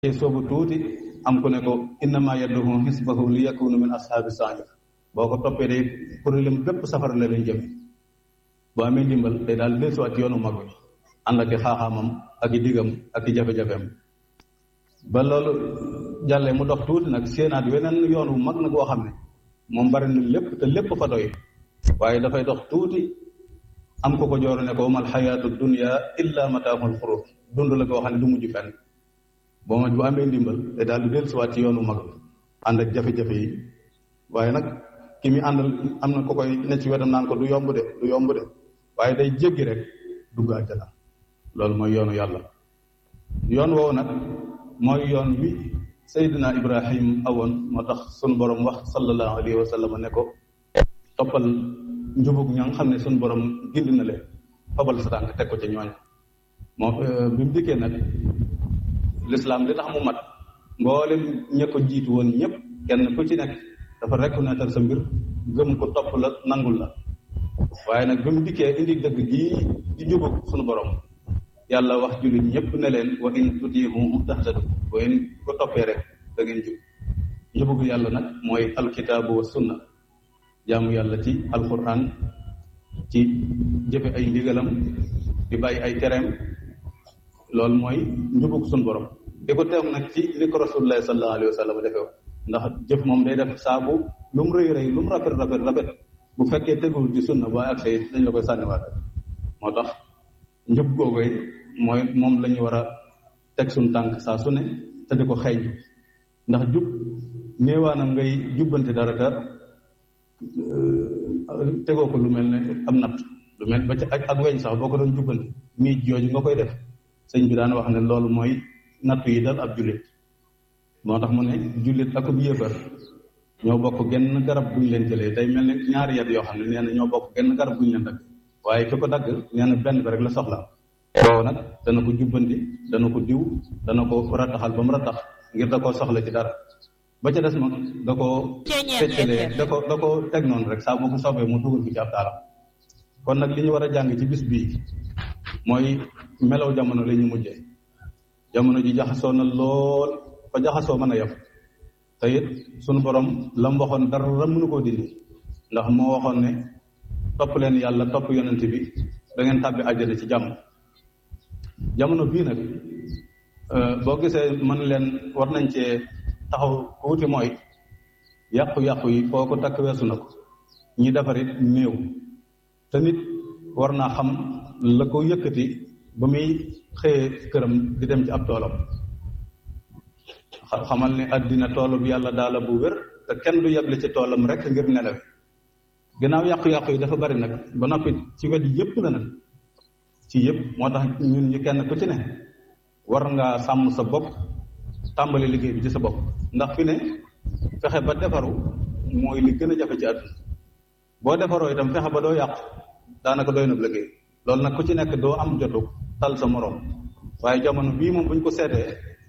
ci soobu tuuti am ku ne ko innama yadduhu xisbahu li yakunu min ashaabi sair boo ko toppee day problème bépp safara la leen jëme boo amee ndimbal day daal dellusiwaat ci yoonu mag bi ànd ak i xaaxaamam ak i digam ak i jafe-jafeem ba loolu jàllee mu dox tuuti nag séenaat weneen yoon wu mag nag woo xam ne moom bari na lépp te lépp fa doy waaye dafay dox tuuti am ko ko jooru ne ko mal xayaatu dunia illa mataahul xurur dund la koo xam ne du mujj fenn boo ma bu amee ndimbal te daal di dellusiwaat ci yoonu mag bi ànd ak jafe-jafe yi waaye nag ki mi àndal am na ko koy ne ci wetam naan ko du yomb de du yomb de waaye day jéggi rek dugg àjjana loolu mooy yoonu yàlla yoon woowu nag mooy yoon wi Seydina Ibrahim awoon moo tax sunu borom wax sallallahu alayhi wa sallam ne ko toppal njubug ña nga xam ne sunu borom gindi na leen fabal sa tànk teg ko ca ñooñ moo bi mu dikkee nag lislaam li tax mu mat mboolem ña ko jiitu woon ñëpp kenn ku ci nekk dafa reconnaître sa mbir gëm ko topp la nangul la waaye nag bi mu dikkee indi dëgg gii di njubug sunu borom yàlla wax jullit ñëpp ne leen wa in tutiihu tahtadu wa in ko toppee rek da ngeen jub njubugu yàlla nag mooy alkitaabu wa sunna jaamu yàlla ci alquran ci jëfe ay ndigalam di bàyyi ay tereem loolu mooy njubug sun borom di ko teew nag ci li ko rasulullahi sallallahu alayhi wa sallam defee ndax jëf moom day def saabu lu mu rëy rëy lu mu rafet rafet rafet bu fekkee tegul ci sunna ba ak say dañ la koy sànniwaat moo tax njub googu mooy moom la ñu war a teg suñ tànk saa su ne te di ko xeeñ ndax jub néewaanam ngay jubbante dara te tegoo ko lu mel ne am natt lu mel ba ci ak ak weñ sax boo ko doon jubbante mii jooju nga koy def sëñ bi daan wax ne loolu mooy natt yi dal ab jullit moo tax mu ne jullit akub yéefar ñoo bokk genn garab buñ leen jëlee tey mel ne ñaari yet yoo xam ne nee na ñoo bokk genn garab buñ leen dagg waaye ki ko dagg nee na benn bi rek la soxla boobu nag dana ko jubbanti dana ko diw dana ko rattaxal ba mu rattax ngir da koo soxla ci dara ba ca des mag da koo feccalee da ko da ko teg noonu rek saa boo ko soobee mu dugal ko ci ab taaram kon nag li ñu war a jàng ci bis bii mooy melaw jamono la ñu mujjee jamono ji jaxasoo na lool fa jaxasoo mën a yem te it sunu borom la mu waxoon dara mënu koo dindi ndax moo waxoon ne topp leen yàlla topp yonent bi da ngeen tàbbi àjjana ci jàmm jamono bii nag boo gisee mën leen war nañ cee taxaw tuuti mooy yàqu-yàqu yi foo ko takk weesu na ko ñi defar it néew te nit war naa xam la ko yëkkati ba muy xëyee këram di dem ci ab toolam xamal ne àddina toolub yàlla daala bu wér te kenn du yeble ci toolam rek ngir nelaw ginnaaw yàqu-yàqu yi dafa bari nag ba noppi ci wet yëpp la nag ci yëpp moo tax ñun ñu kenn ku ci ne war ngaa sàmm sa bopp tàmbali liggéey bi ci sa bopp ndax fi ne fexe ba defaru mooy li gën a jafe ci àdduna boo defaroo itam fexe ba doo yàqu daanaka doy na liggéey loolu nag ku ci nekk doo am jotu tal sa moroom waaye jamono bii moom buñ ko seetee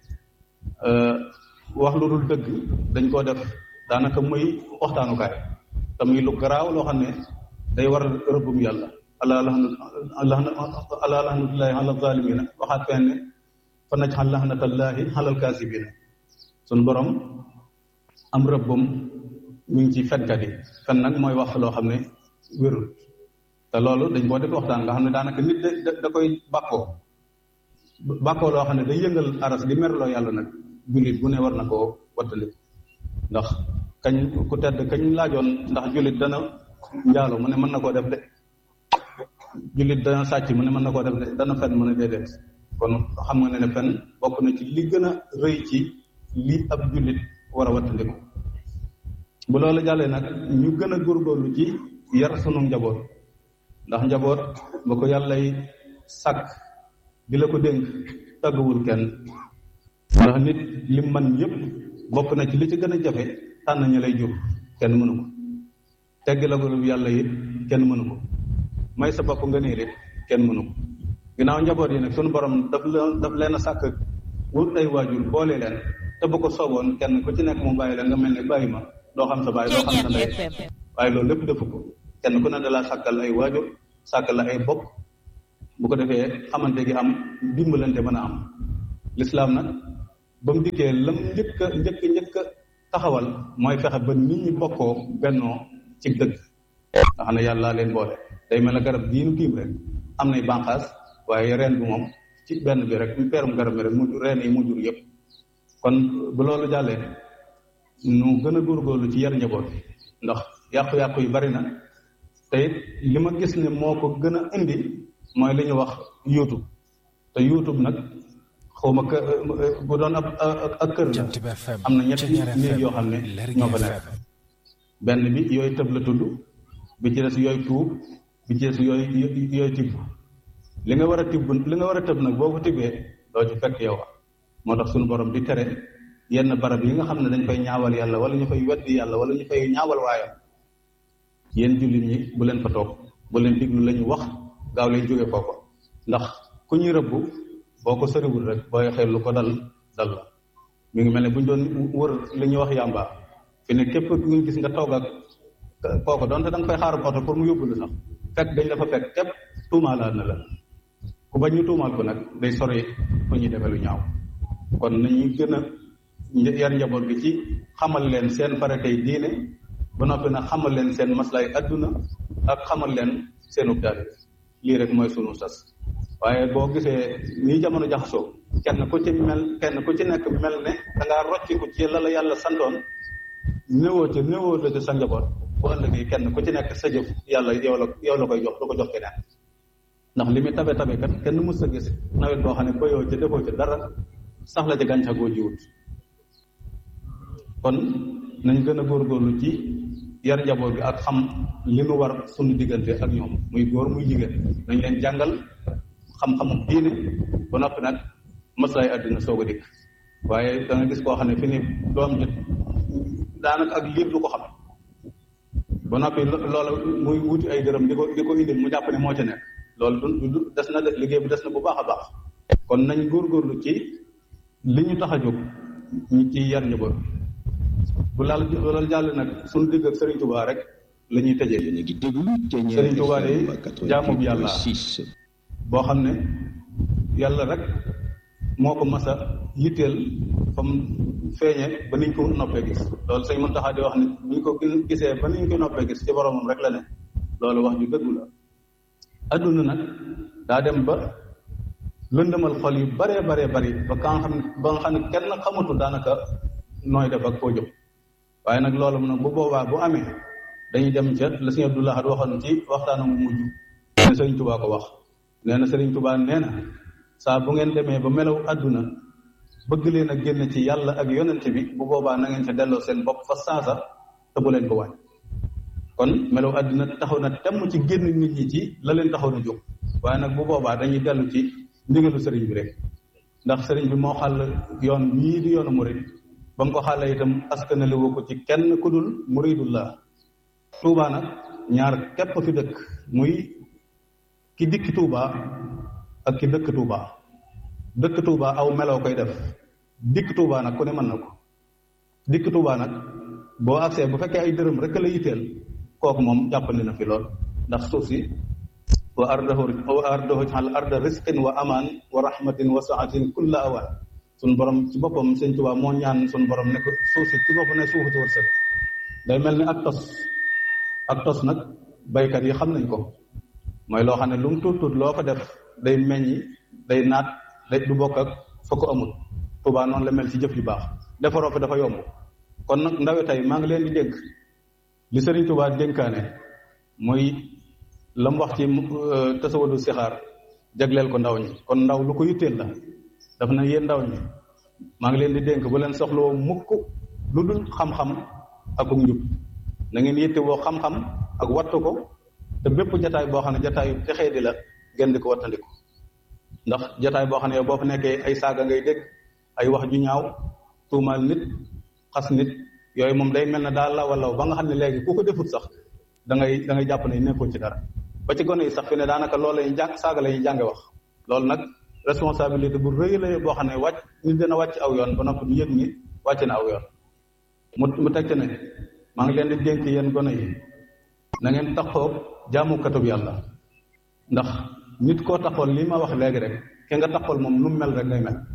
wax lu dul dëgg dañ koo def daanaka muy waxtaanukaay te muy lu garaaw loo xam ne day waral rëbbum yàlla ala ala lahnatullahi ala zalimina waxaat fenn ne fa najxal lahnatallahi alal kaasibina suñu borom am rëbbum mi ngi ci fenkat yi fen nag mooy wax loo xam ne wérul te loolu dañ koo def waxtaan nga xam ne daanaka nit da da koy bàkkoo bàkkoo loo xam ne day yëngal aras di merloo yàlla nag jullit bu ne war na koo wattali ndax kañ ku tedd kañ laajoon ndax jullit dana njaalo mu ne mën na koo def de jullit dana sàcc mu ne mën na koo def de dana fen mu ne déedéet kon xam nga ne ne fen bokk na ci li gën a rëy ci li ab jullit war a wattandiku bu loolu jàllee nag ñu gën a góorgóorlu ci yar sunu njaboot ndax njaboot ba ko yàllay sàkk di la ko dénk tàgguwul kenn ndax nit lim man yëpp bokk na ci li ci gën a jafe tànn ña lay jur kenn mënu ko teggi la ko yàlla it kenn mënu ko may sa bopp nga niir it kenn mënu ko ginnaaw njaboot yi nag sunu borom daf leen daf leen a sàkk wut ay waajur boole leen te bu ko sooboon kenn ku ci nekk mu bàyyi la nga mel ne bàyyi ma doo xam sa bàyyi doo xam sa ndey waaye loolu lépp defu ko kenn ku ne da laa sàkkal ay waajur sàkkal la ay bopp bu ko defee xamante gi am dimbalante mën a am lislaam nag ba mu dikkee lam njëkk a njëkk njëkk a taxawal mooy fexe ba nit ñi bokkoo bennoo ci dëgg nga xam ne yàlla leen boole day mel ne garab gii nu tiim rek am nay bànqaas waaye reen bi moom ci benn bi rek peerum garab bi rek mu reen yi mu jur yëpp kon bu loolu jàllee nu gën a góorgóorlu ci yar njaboot bi ndax yàqu-yàqu yi bari na te it li ma gis ne moo ko gën a indi mooy li ñu wax youtube te youtube nag xawma kë bu doon ab ak kër la am na ñetti néeg yoo xam ne ñoo fa nekk benn bi yooyu tëb la tudd bi ci des yooyu tuub bi ci des yooyu yooyu tibb li nga war a tibb li nga war a tëb nag boo ko tibbee doo ci fekk yow moo tax suñu borom di tere yenn barab yi nga xam ne dañ fay ñaawal yàlla wala ñu fay weddi yàlla wala ñu fay ñaawal waayam yéen jullit ñi bu leen fa toog bu leen diglu la ñu wax gaaw leen jóge foofa ndax ku ñuy rëbb boo ko soriwul rek booy xel lu ko dal dal la mi ngi mel ne bu ñu doon wër li ñuy wax yàmba fi ne képp ku ñu gis nga toog ak kooku donte da nga fay xaaral oto pour mu yóbbu la sax fekk dañ la fa fekk képp tuumaalaat na la ku bañ ñu tuumaal ko nag day sori fu ñuy defee lu ñaaw kon nañuy gën a yar njaboot gi ci xamal leen seen faratey diine ba noppi nag xamal leen seen maslay adduna ak xamal leen seenu taalibe lii rek mooy sunu sas waaye boo gisee nii jamono jaxasoo kenn ku ci mel kenn ku ci nekk mel ne da ngaa rocciku ci la la yàlla santoon néewoo ci néewoo la ci sa njaboot bu ëllëgee kenn ku ci nekk sa jëf yàlla yow la yow la koy jox du ko jox keneen ndax li muy tabe tabe kat kenn mës a gis nawet boo xam ne bayoo ci defoo ci dara sax la ci gàncax goo jiwut kon nañ gën a góorgóorlu ci yar njaboot bi ak xam li nu war suñu diggante ak ñoom muy góor muy jigéen nañ leen jàngal xam-xamu diine ba noppi nag maslaay àddina soog a dikk waaye da nga gis koo xam ne fi ni doom ji daanaka ak liir du ko xam ba noppi loola muy wuti ay dërëm di ko di ko indil mu jàpp ne moo ci nekk loolu du du des na de liggéey bi des na bu baax a baax kon nañ góorgóorlu ci li ñu tax a jóg ñu ci yar njaboot bu laal loolu jàll nag suñu digg ak Serigne Touba rek la ñuy tëjee Serigne Touba de jaamu bi yàlla boo xam ne yàlla rek moo ko mas a yitteel fa mu feeñe ba niñ ko noppee gis loolu sëñ Muntaxa di wax ne bu ñu ko gisee ba niñ ko noppee gis ci boromam rek la ne loolu wax ju dëggu la adduna nag daa dem ba lëndëmal xol yu baree baree bari ba ka nga xam ne ba nga xam ne kenn xamatu daanaka nooy def ak koo jëm waaye nag loolu nag bu boobaa bu amee dañuy dem ca la sëñ Abdullah di waxoon ci waxtaanu mu mujj ne sëriñ Tubaa ko wax nee na sëriñ Tubaa nee na saa bu ngeen demee ba melaw adduna bëgg leen a génn ci yàlla ak yonent bi bu boobaa na ngeen ca delloo seen bopp fa saasa te bu leen ko wàññi kon melaw adduna taxaw na temm ci génn nit ñi ci la leen taxaw na jóg waaye nag bu boobaa dañuy dellu ci ndigalu sëriñ bi rek ndax sëriñ bi moo xàll yoon ñii di yoonu murid ba mu ko xàlle itam askanale woo ko ci kenn ku dul muridullah Touba nag ñaar képp fi dëkk muy ki dikki Touba ak ki dëkk Touba dëkk Touba aw meloo koy def dikk Touba nag ku ne mën na ko dikk Touba nag boo agsee bu fekkee ay dërëm rek la yitteel kooku moom jàppandi na fi lool ndax suuf si wa ardahu wa ardahu al arda risqin wa amaan wa rahmatin wa saatin kulla awaan suñ borom ci boppam sëñ Touba moo ñaan suñ borom ne ko suuf si ci boppam ne suufu ci wërsëg day mel ni ak tos ak tos nag baykat yi xam nañ ko mooy loo xam ne lu mu tuut tuut loo ko def day meññi day naat day du bokk ak fa ko amul Touba noonu la mel ci jëf yu baax defaroo fi dafa yomb kon nag ndawe tey maa ngi leen di dénk li Serigne Touba dénkaane muy la mu wax ci tasawadu sixaar jagleel ko ndaw ñi kon ndaw lu ko yitteel la daf na yéen ndaw ñi maa ngi leen di dénk bu leen soxloo mukk lu dul xam-xam ak njub na ngeen yitte woo xam-xam ak wattu ko te bépp jataay boo xam ne jataayu texee di la ngeen di ko wattandiku ndax jataay boo xam ne yow boo fa nekkee ay saaga ngay dégg ay wax ju ñaaw tuumaal nit xas nit yooyu moom day mel ne daal la wala ba nga xam ne léegi ku ko defut sax da ngay da ngay jàpp ne nekkoo ci dara ba ci gone yi sax fi ne daanaka loolu la ñuy jàng saaga la ñuy jànge wax loolu nag responsabilité bu rëy la boo xam ne wàcc nit dina wàcc aw yoon ba noppi yëg ni wàcc na aw yoon mu mu teg ci ne maa ngi leen di dénk yéen gone yi na ngeen taxoo jaamukatub yàlla ndax nit koo taxool lii ma wax léegi rek ki nga taxool moom nu mel rek ngay mel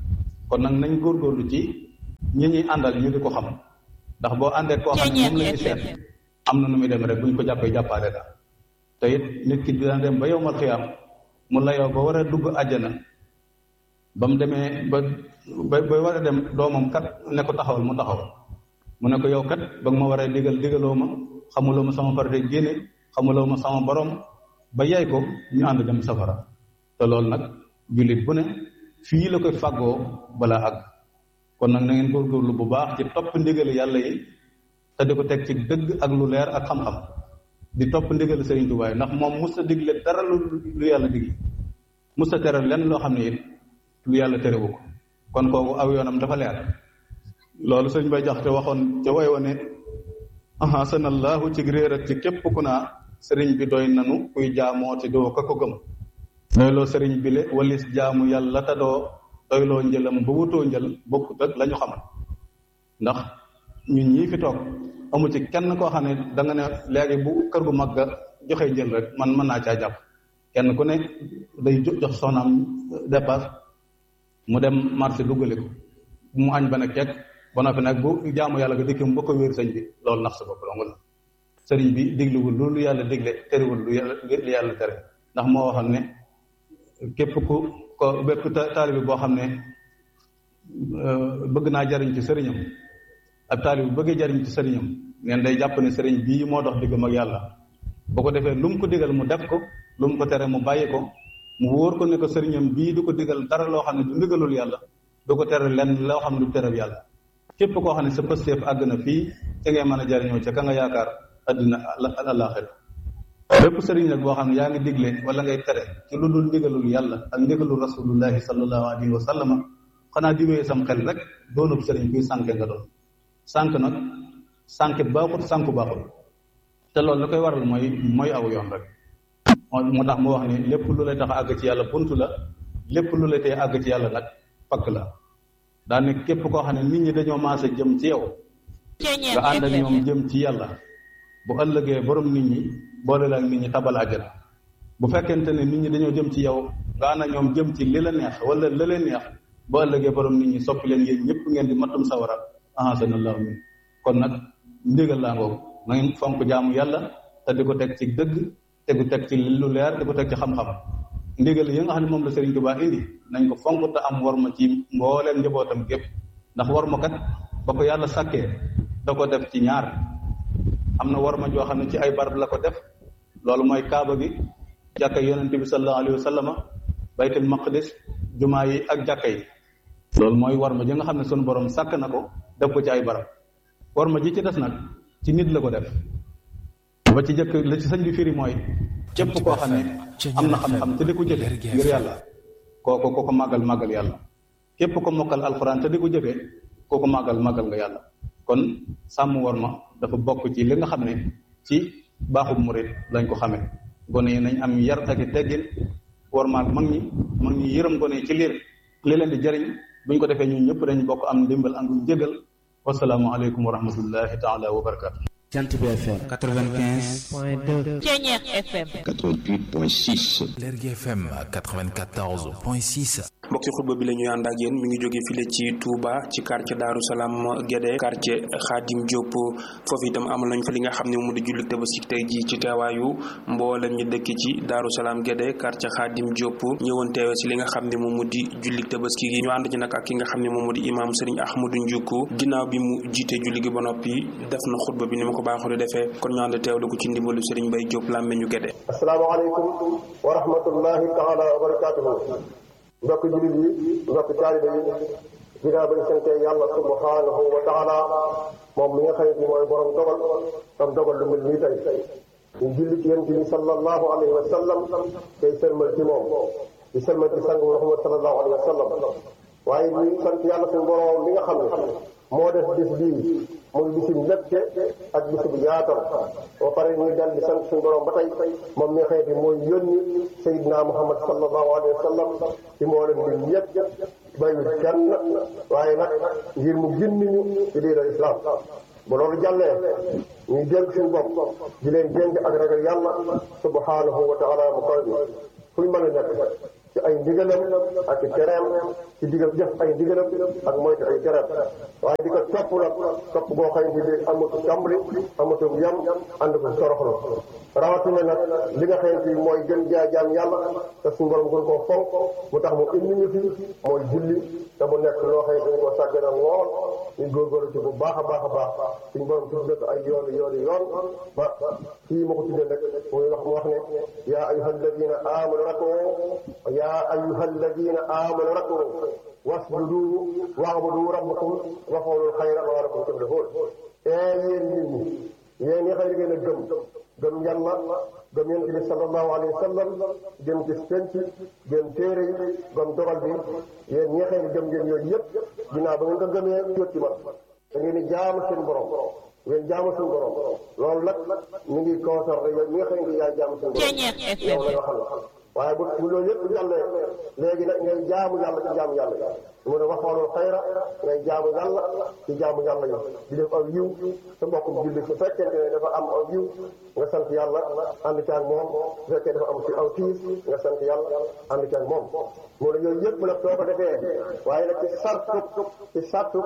kon nag nañ góorgóorlu ci ñi ñuy àndal ñu di ko xam ndax boo àndee koo xam ne moom lañu seet am na nu muy dem rek bu ñu ko jàppee jàppaale daal te it nit ki dina dem ba yowmal xiyaam mu layoo ba war a dugg àjjana ba mu demee ba ba ba war a dem doomam kat ne ko taxawal mu taxawal mu ne ko yow kat ba nga ma war a digal digaloo ma xamuloo ma sama farate génne xamuloo ma sama borom ba yay ko ñu ànd dem safara te loolu nag jullit bu ne fii la koy fàggoo balaa àgg kon nag na ngeen góorgóorlu bu baax ci topp ndigali yàlla yi te di ko teg ci dëgg ak lu leer ak xam-xam di topp ndigali Sëriñ Tuubaa ndax moom mus a digle dara lu lu yàlla digle mus a tere lenn loo xam ne it lu yàlla terewu ko kon kooku aw yoonam dafa leer loolu sëñ bay jaxte waxoon ca way wa ne ahasanallahu ci réer ak ci képp ku naa sëriñ bi doy nanu kuy jaamoo ci doo ka ko gëm doyloo sëriñ bi le walis jaamu yàlla te doo doyloo njëlam ba wutoo njël bokkut ak la ñu xamal ndax ñun ñii fi toog amu ci kenn koo xam ne da nga ne léegi bu kër gu mag ga joxe njël rek man mën naa caa jàpp kenn ku ne day jox soxnaam dépasse mu dem marché duggale ko mu añ ba ne kekk ba noppi nag bu jaamu yàlla ga dikki mu ba ko wéer sëñ bi loolu nax sa bopp dong la sëriñ bi digliwul loolu yàlla digle terewul lu yàlla lu yàlla tere ndax moo waxoon ne képp ku ko bépp taalibi boo xam ne bëgg naa jariñ ci sëriñam ab taalibi bëggee jariñ ci sëriñam neen day jàpp ne sëriñ bii moo dox diggam ak yàlla bu ko defee lu mu ko digal mu def ko lu mu ko tere mu bàyyi ko mu wóor ko ne ko sëriñam bii du ko digal dara loo xam ne du ndigalul yàlla du ko tere lenn loo xam ne du tereb yàlla képp koo xam ne sa pësteef àgg na fii ca ngay mën a jariñoo ca ka nga yaakaar addina àllaaxira bépp sëriñ nag boo xam ne yaa ngi digle wala ngay tere ci lu dul ndigalul yàlla ak ndigalul rasulullahi sallallahu alayhi wa sallama xanaa di wéyee sam xel rek doonub sëriñ kuy sànke nga doon sànk nag sànk baaxut sànku baaxut te loolu la koy waral mooy mooy aw yoon rek moo tax mu wax ne lépp lu lay tax àgg ci yàlla bunt la lépp lu lay tee àgg ci yàlla nag pakk la daa ne képp koo xam ne nit ñi dañoo maase jëm ci yow nga ànd ak ñoom jëm ci yàlla bu ëllëgee borom nit ñi boole la ak nit ñi tabal àjjana bu fekkente ne nit ñi dañoo jëm ci yow nga ànd ak ñoom jëm ci li la neex wala la leen neex bu ëllëgee borom nit ñi soppi leen yéen ñëpp ngeen di matum sawara ahasanallahu min kon nag ndigal laa ngoogu na ngeen fonk jaamu yàlla te di ko teg ci dëgg te di ko teg ci lu leer di ko teg ci xam-xam ndigal yi nga xam ne moom la Serigne Touba indi nañ ko fonk te am war ma ci mbooleem njabootam gépp ndax war ma kat ba ko yàlla sàkkee da ko def ci ñaar am na war ma joo xam ne ci ay barab la ko def loolu mooy kaaba gi jàkka yonent bi sallallahu alayhi wa sallama baytul maqdis jumaa yi ak jàkka yi loolu mooy war ma ji nga xam ne sunu borom sàkk na ko def ko ci ay barab war ma ji ci des nag ci nit la ko def ba ci jëkk la ci sëñ bi firi mooy képp koo xam ne am na xam-xam te di ko jëfe ngir yàlla kooku ko ko màggal màggal yàlla képp ko mokkal alxuraan te di ko jëfe koo ko màggal màggal nga yàlla kon sàmm war ma dafa bokk ci li nga xam ne ci baaxub murit lañ ko xamee gone yi nañ am yar ak i teggin war maag mag ñi mag ñi yërëm gone yi ci liir li leen di jëriñ buñ ko defee ñun ñëpp dañ bokk am ndimbal ak njëgal wasalaamu aleykum wa rahmatullahi taala wa barakatu Jant bi FM 95 point 2 Ceñeex FM 88.6 Lergui FM 94 point 6 mbokki xutba bi la ñuy ànd ak yéen mi ngi jóge file ci Touba ci quartier Daaru Salaam Guédé quartier Khadim Diop foofu itam amal nañ fa li nga xam ne mu di julli tabaski tey ji ci teewaayu mboolem ñi dëkk ci Daaru Salaam Guédé quartier Khadim Diop ñëwoon teewe si li nga xam ne moom mu di julli tabaski gi ñu ànd ci nag ak ki nga xam ne moom mu di imaam Serigne Ahmadou Ndioukou ginnaaw bi mu jiite julli gi ba noppi def na xutba bi ni ma ko baaxoo di defee kon ñu ànd teewlu ko ci ndimbalu Serigne Mbaye Diop làmme ñu Guédé asalaamaaleykum wa rahmatullahi taala wa barakatuhu mbokk jullit yi mbokk taalibe yi ginnaaw ba ñu sante yàlla subhanahu wa taala moom mi nga xam ne mooy borom dogal tam dogal lu mel nii tey ñu julli ci yonent bi sallallahu alayhi wa sallam tey sëlmal ci moom di sëlmal ci sang Muhammad sallallahu alayhi wa sallam waaye ñu sant yàlla suñu borom mi nga xam ne moo def bis bii muy bisim mbégte ak bisib yaatal ba pare ñu dal di sant suñu borom ba tey moom mi nga xam ne mooy yónni Seydina Muhammad sallallahu alayhi wa sallam ci mboolem bi yëpp bàyyiwul kenn waaye nag ngir mu gindi ñu ci diina islam bu loolu jàllee ñuy dénk suñu bopp di leen dénk ak ragal yàlla subhanahu wa taala mu koy bi fu ñu mën a nekk ci ay ndigalam ak i tereem ci digal jëf ay ndigalam ak moytu ay tereem waaye di ko topp nag topp boo xëy bi amatu tàmbali amatu yam ànd ko soroxlu rawatina nag li nga xëy bi mooy gën jaa jaam yàlla te suñu borom gën koo fonk mu tax mu indi ñu fi mooy julli te mu nekk loo xëy dañ ko sàggana lool ñu góorgóorlu ci bu baax a baax a baax suñu borom tudd ko ay yoon yoon yoon ba fii ma ko tuddee nag muy wax mu wax ne yaa ayuha alladina amanu rakoo yaa ayuha alladina amanu rakoo wasjudu wa'budu rabbakum wafalul xayra la'allakum tuflihun ee yéen nit ñi yéen ñi xëy ngeen a gëm gëm yàlla gëm yonent bi sallallahu alayhi wa sallam gëm gis penc gëm téere yi gëm dogal bi yéen ñi xëy gëm ngeen yooyu yëpp ginnaaw ba ngeen ko gëmee jot ci man da ngeen di jaamu seen borom ngeen jaamu suñu borom loolu nag ñu ngi concerné yow ñi nga xam ne yaay jaamu suñu borom yow la nga xam waaye bu bu loolu yëpp jàllee léegi nag ngay jaamu yàlla ci jaamu yàlla yi mu ne waxoonul xayra ngay jaamu yàlla ci jaamu yàlla yi di def aw yiw sa mbokkum julli su fekkente ne dafa am aw yiw nga sant yàlla ànd ci ak moom su fekkee dafa am ci aw tiis nga sant yàlla ànd ci ak moom mu ne yooyu yëpp nag soo ko defee waaye nag ci sartu ci sartu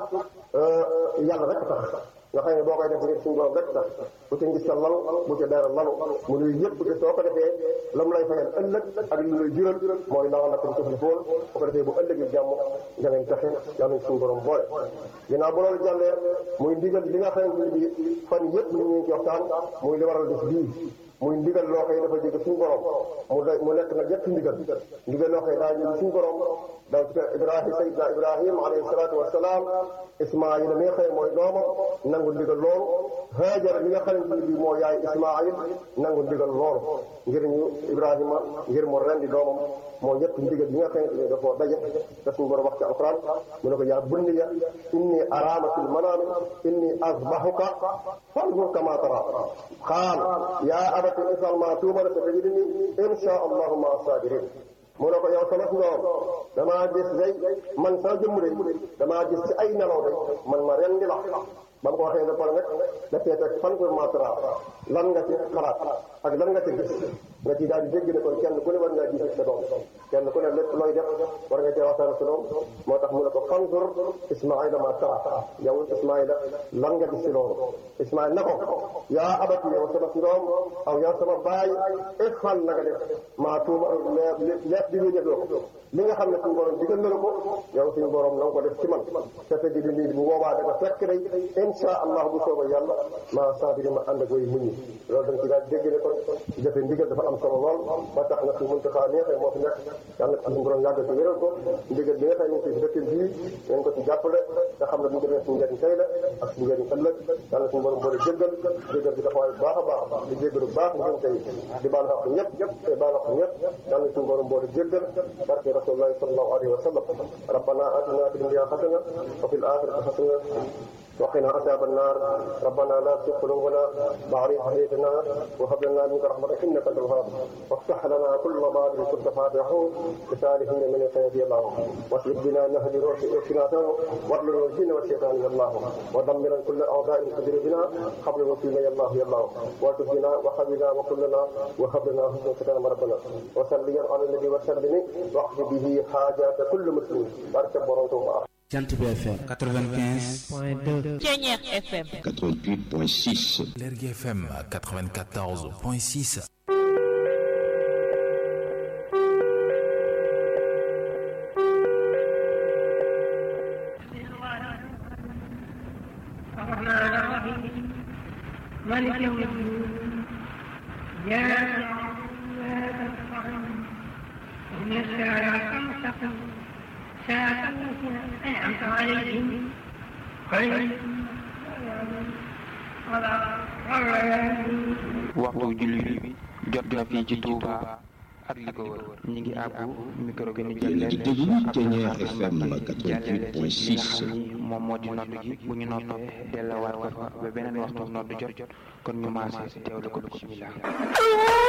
yàlla rek tax nga xam ne boo koy def ngir suñu borom rek tax bu ci ngis sa lal bu ci dara lalu mu nuy yëpp te soo ko defee la mu lay fayal ëllëg ak li lay jural mooy laa la ko tuflihuun bu ko defee bu ëllëgee jàmm da ngeen taxe yàlla suñu borom boole ginnaaw bu loolu jàllee muy ndigal li nga xamante ni bi fan yëpp ñu ngi ci waxtaan muy li waral bis bii muy ndigal loo xëy dafa jóge suñu borom mu de mu nekk nag ñetti ndigal ndigal loo xëy daa jóge suñu borom daw ci ibrahim sayidna ibrahim alayhi salaatu wasalaam ismaayil mi nga xëy mooy doomam nangu ndigal loolu haajara mi nga xamante ni bi moo yaay ismaayil nangu ndigal loolu ngir ñu ibrahima ngir mu rendi doomam moo ñetti ndigal yi nga xamante ni dafa daje te suñu borom wax ci alquran mu ne ko yaa bunniya inni araama fil manaami inni azbahuka fanzur kama tara qaal yaa abati ifal ma tuumara satajidni insha allahu ma sabirin mu ne ko yow sama ndoom damaa gis day man sa jëmm day damaa gis ci ay nelaw day man ma rendi la ba mu ko waxee ba pare nag dafee teg fan ko matra lan nga ci xalaat ak lan nga ci gis nga ci daal di dégg ne kon kenn ku ne war ngaa gis sa doom kenn ku ne lépp looy def war nga cee waxtaan sa doom moo tax mu ne ko fanzur ismaila ma tara yow ismaila lan nga gis ci loolu ismaila na ko yaa abati yow sama ndoom aw yow sama baay ifal na nga def maa tuuma lépp di ñu defloo ko li nga xam ne suñu borom digal na la ko yow suñu borom na nga ko def ci man te te di nii bu boobaa da ko fekk day insha allah bu soobee yàlla maa sabiri ma ànd ak way muñ loolu dañ ci daal dégg ne kon jëfe ndigal dafa am solo lool ba tax na su mënta xaar neexee moo fi nekk yàlla na suñu borom yàgg ci wéral ko ndigal bi nga xam ne ci dëkk bii ngeen ko ci jàppale nga xam ne bu ñu defee suñu njëriñ tey la ak suñu njëriñ ëllëg yàlla suñu borom boole jéggal jéggal bi dafa waay baax a baax di jéggalu baax ngeen tey di baal xaq ñëpp ñëpp te baal xaq ñëpp yàlla suñu borom boole jéggal barke rasulullahi sallallahu alayhi wa sallam rabbana atina fi dunya hasana wa fil akhirati hasana وقنا عذاب النار ربنا لا تزغ قلوبنا بعد إذ هديتنا وهب لنا منك رحمة إنك أنت الوهاب وافتح لنا كل باب كنت فاتحه لسالهن من الخير يا الله واسلك بنا نهج روحنا واغلل الجن والشيطان يا الله ودمر كل أعداء قدر بنا قبل وكيل يا الله يا الله والتف بنا وحبنا وكلنا وهب لنا حسن ختام ربنا وصليا على النبي وسلم واقض به حاجات كل مسلم بارك الله Jant bi FM 95 point 2 Ceñeex FM 88.6 Lergui FM 94.6 الرحمن الرحيم مالك يوم الدين إياك نعبد وإياك نستعين اهدنا الصراط المستقيم صراط الذين أنعمت عليهم غير المغضوب ولا الضالين waxtu julli bi jot na fii ci Touba ak li ko wër ñu ngi àbbu micro bi ni yéen a ngi déglu Ceñeex FM jàllale ci li nga 88.6 xam ni moom moo di nodd gi bu ñu noppee delluwaat ko fa ba beneen waxtu nodd jot kon ñu maase teewlu ko bismillah